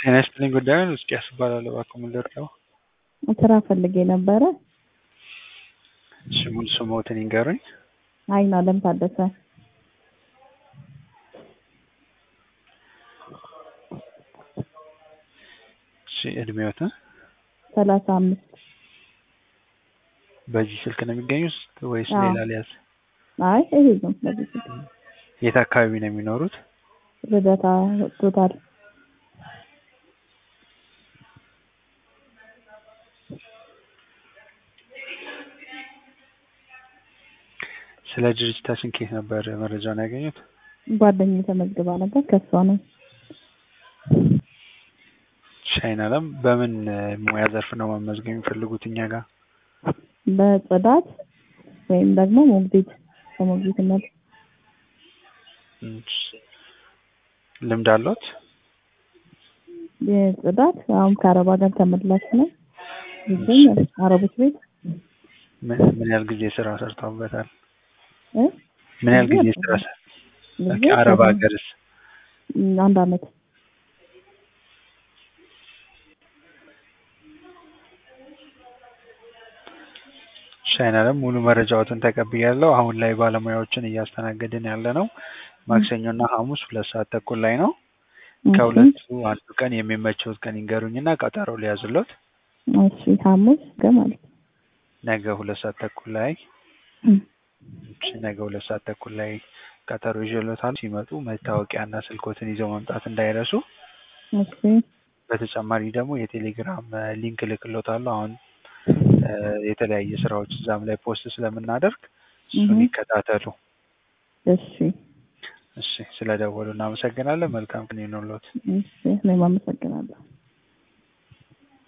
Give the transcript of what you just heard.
ጤና ይስጥልኝ ጉዳዩን እስቂያስ እባላለሁ እባክዎ ምን ልርዳዎ? ስራ ፈልጌ ነበረ። እሺ ሙሉ ስምዎትን ይንገሩኝ? አይናለም ታደሰ። እሺ እድሜዎትን? ሰላሳ አምስት በዚህ ስልክ ነው የሚገኙት ወይስ አዎ። ሌላ ልያዝ? አይ ይሄ ነው በዚህ ስልክ የት አካባቢ ነው የሚኖሩት? ልደታ ቶታል ስለ ድርጅታችን ከየት ነበር መረጃውን ያገኙት? ጓደኛዬ ተመዝግባ ነበር ከሷ ነው። እሺ አይናለም በምን ሙያ ዘርፍ ነው መመዝገብ የሚፈልጉት እኛ ጋር? በጽዳት ወይም ደግሞ ሞግዚት በሞግዚትነት እሺ ልምድ አለዎት? የጽዳት አሁን ከአረብ ሀገር ተመላሽ ነው ይገኛል አረቦች ቤት ምን ምን ያህል ጊዜ ስራ ሰርተውበታል? እ ምን ያህል ጊዜ ጊዜ ስራ ሰ- ጊዜ ኦኬ፣ አረብ ሰራ- ሀገርስ? ም፣ አንድ አመት እሺ አይናለም ሙሉ መረጃዎትን ተቀብያለሁ። አሁን ላይ ባለሙያዎችን እያስተናገድን ያለ ነው ማክሰኞና ሐሙስ ሁለት ሰዓት ተኩል ላይ ነው። ከሁለቱ አንዱ ቀን የሚመቸውት ቀን ይንገሩኝና ቀጠሮ ሊያዝሎት። እሺ ሐሙስ ገ ማለት ነው። ነገ ሁለት ሰዓት ተኩል ላይ እም፣ እሺ፣ ነገ ሁለት ሰዓት ተኩል ላይ ቀጠሮ ይዤሎታል። ሲመጡ መታወቂያና ስልኮትን ይዘው መምጣት እንዳይረሱ። እሺ በተጨማሪ ደግሞ የቴሌግራም እ፣ ሊንክ እልክሎታለሁ። አሁን እ፣ የተለያየ ስራዎች እዛም ላይ ፖስት ስለምናደርግ እሱን እህ። ይከታተሉ። እሺ እሺ፣ ስለደወሉ እናመሰግናለን። መልካም ቀን ይሁንልዎት። እሺ እኔም አመሰግናለሁ።